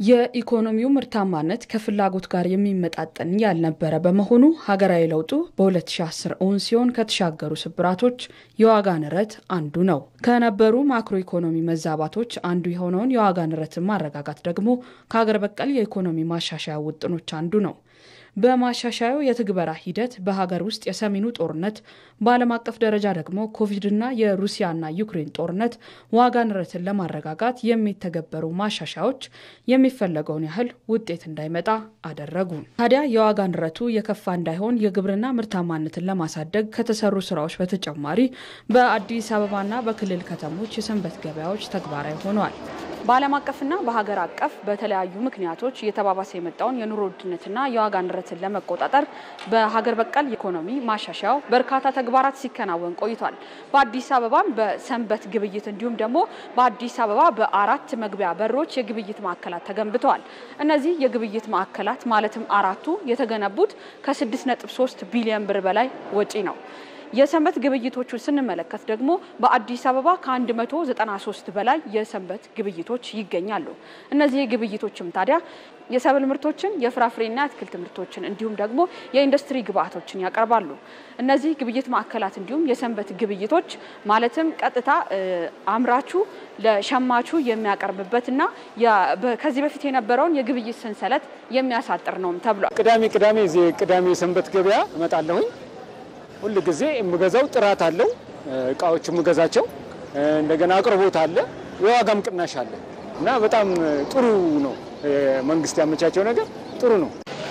የኢኮኖሚው ምርታማነት ከፍላጎት ጋር የሚመጣጠን ያልነበረ በመሆኑ ሀገራዊ ለውጡ በ2010 እውን ሲሆን ከተሻገሩ ስብራቶች የዋጋ ንረት አንዱ ነው። ከነበሩ ማክሮ ኢኮኖሚ መዛባቶች አንዱ የሆነውን የዋጋ ንረትን ማረጋጋት ደግሞ ከሀገር በቀል የኢኮኖሚ ማሻሻያ ውጥኖች አንዱ ነው። በማሻሻያው የትግበራ ሂደት በሀገር ውስጥ የሰሜኑ ጦርነት፣ በዓለም አቀፍ ደረጃ ደግሞ ኮቪድና የሩሲያና ዩክሬን ጦርነት ዋጋ ንረትን ለማረጋጋት የሚተገበሩ ማሻሻያዎች የሚፈለገውን ያህል ውጤት እንዳይመጣ አደረጉ። ታዲያ የዋጋ ንረቱ የከፋ እንዳይሆን የግብርና ምርታማነትን ለማሳደግ ከተሰሩ ስራዎች በተጨማሪ በአዲስ አበባና በክልል ከተሞች የሰንበት ገበያዎች ተግባራዊ ሆነዋል። በዓለም አቀፍና በሀገር አቀፍ በተለያዩ ምክንያቶች እየተባባሰ የመጣውን የኑሮ ውድነትና የዋጋ ንረትን ለመቆጣጠር በሀገር በቀል ኢኮኖሚ ማሻሻያው በርካታ ተግባራት ሲከናወን ቆይቷል። በአዲስ አበባም በሰንበት ግብይት እንዲሁም ደግሞ በአዲስ አበባ በአራት መግቢያ በሮች የግብይት ማዕከላት ተገንብተዋል። እነዚህ የግብይት ማዕከላት ማለትም አራቱ የተገነቡት ከ6.3 ቢሊዮን ብር በላይ ወጪ ነው። የሰንበት ግብይቶቹን ስንመለከት ደግሞ በአዲስ አበባ ከ193 በላይ የሰንበት ግብይቶች ይገኛሉ። እነዚህ ግብይቶችም ታዲያ የሰብል ምርቶችን፣ የፍራፍሬና የአትክልት ምርቶችን እንዲሁም ደግሞ የኢንዱስትሪ ግብአቶችን ያቀርባሉ። እነዚህ ግብይት ማዕከላት እንዲሁም የሰንበት ግብይቶች ማለትም ቀጥታ አምራቹ ለሸማቹ የሚያቀርብበትና ከዚህ በፊት የነበረውን የግብይት ሰንሰለት የሚያሳጥር ነውም ተብሏል። ቅዳሜ ቅዳሜ እዚህ ቅዳሜ የሰንበት ገበያ እመጣለሁኝ። ሁል ጊዜ የምገዛው ጥራት አለው እቃዎች የምገዛቸው እንደገና አቅርቦት አለ፣ የዋጋም ቅናሽ አለ እና በጣም ጥሩ ነው። መንግስት ያመቻቸው ነገር ጥሩ ነው።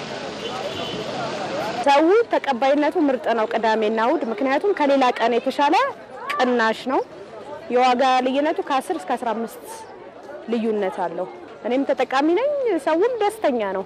ሰው ተቀባይነቱ ምርጥ ነው። ቅዳሜና እሁድ ምክንያቱም ከሌላ ቀን የተሻለ ቅናሽ ነው። የዋጋ ልዩነቱ ከ10 እስከ 15 ልዩነት አለው። እኔም ተጠቃሚ ነኝ፣ ሰውም ደስተኛ ነው።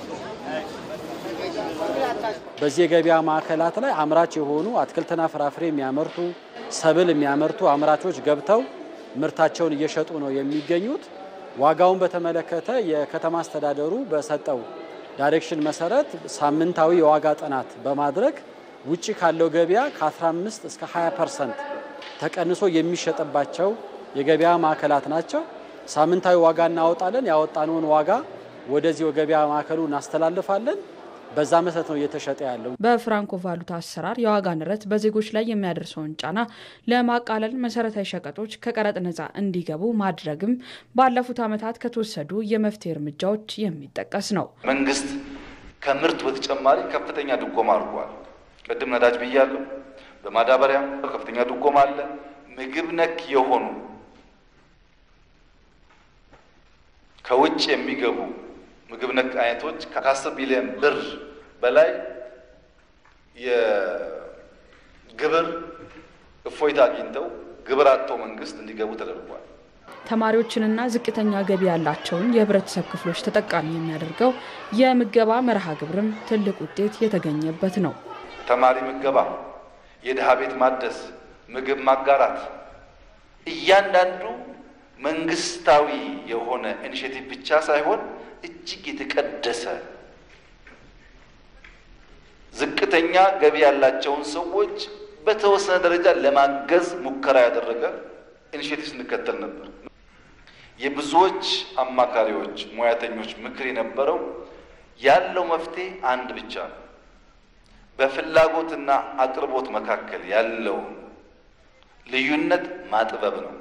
በዚህ የገበያ ማዕከላት ላይ አምራች የሆኑ አትክልትና ፍራፍሬ የሚያመርቱ ሰብል የሚያመርቱ አምራቾች ገብተው ምርታቸውን እየሸጡ ነው የሚገኙት። ዋጋውን በተመለከተ የከተማ አስተዳደሩ በሰጠው ዳይሬክሽን መሰረት ሳምንታዊ የዋጋ ጥናት በማድረግ ውጭ ካለው ገበያ ከ15 እስከ 20 ፐርሰንት ተቀንሶ የሚሸጥባቸው የገበያ ማዕከላት ናቸው። ሳምንታዊ ዋጋ እናወጣለን። ያወጣነውን ዋጋ ወደዚህ የገበያ ማዕከሉ እናስተላልፋለን። በዛ መሰረት ነው እየተሸጠ ያለው። በፍራንኮ ቫሉታ አሰራር የዋጋ ንረት በዜጎች ላይ የሚያደርሰውን ጫና ለማቃለል መሰረታዊ ሸቀጦች ከቀረጥ ነጻ እንዲገቡ ማድረግም ባለፉት ዓመታት ከተወሰዱ የመፍትሄ እርምጃዎች የሚጠቀስ ነው። መንግስት ከምርት በተጨማሪ ከፍተኛ ድጎማ አድርጓል። ቅድም ነዳጅ ብያለሁ። በማዳበሪያ ከፍተኛ ድጎማ አለ። ምግብ ነክ የሆኑ ከውጭ የሚገቡ ምግብ ነክ አይነቶች ከአስር ቢሊዮን ብር በላይ የግብር እፎይታ አግኝተው ግብር አጥተው መንግስት እንዲገቡ ተደርጓል። ተማሪዎችንና ዝቅተኛ ገቢ ያላቸውን የህብረተሰብ ክፍሎች ተጠቃሚ የሚያደርገው የምገባ መርሃ ግብርም ትልቅ ውጤት የተገኘበት ነው። ተማሪ ምገባ፣ የድሃ ቤት ማደስ፣ ምግብ ማጋራት እያንዳንዱ መንግስታዊ የሆነ ኢኒሼቲቭ ብቻ ሳይሆን እጅግ የተቀደሰ ዝቅተኛ ገቢ ያላቸውን ሰዎች በተወሰነ ደረጃ ለማገዝ ሙከራ ያደረገ ኢኒሼቲቭ ስንከተል ነበር። የብዙዎች አማካሪዎች፣ ሙያተኞች ምክር የነበረው ያለው መፍትሄ አንድ ብቻ ነው። በፍላጎትና አቅርቦት መካከል ያለውን ልዩነት ማጥበብ ነው።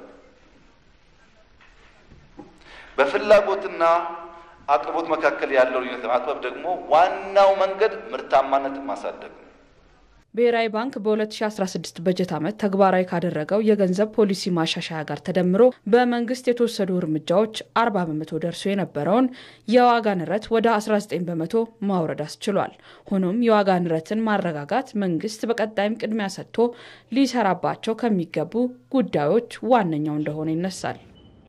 በፍላጎትና አቅርቦት መካከል ያለው ልዩነት ለማጥበብ ደግሞ ዋናው መንገድ ምርታማነትን ማሳደግ ነው። ብሔራዊ ባንክ በ2016 በጀት ዓመት ተግባራዊ ካደረገው የገንዘብ ፖሊሲ ማሻሻያ ጋር ተደምሮ በመንግስት የተወሰዱ እርምጃዎች 40 በመቶ ደርሶ የነበረውን የዋጋ ንረት ወደ 19 በመቶ ማውረድ አስችሏል። ሆኖም የዋጋ ንረትን ማረጋጋት መንግስት በቀጣይም ቅድሚያ ሰጥቶ ሊሰራባቸው ከሚገቡ ጉዳዮች ዋነኛው እንደሆነ ይነሳል።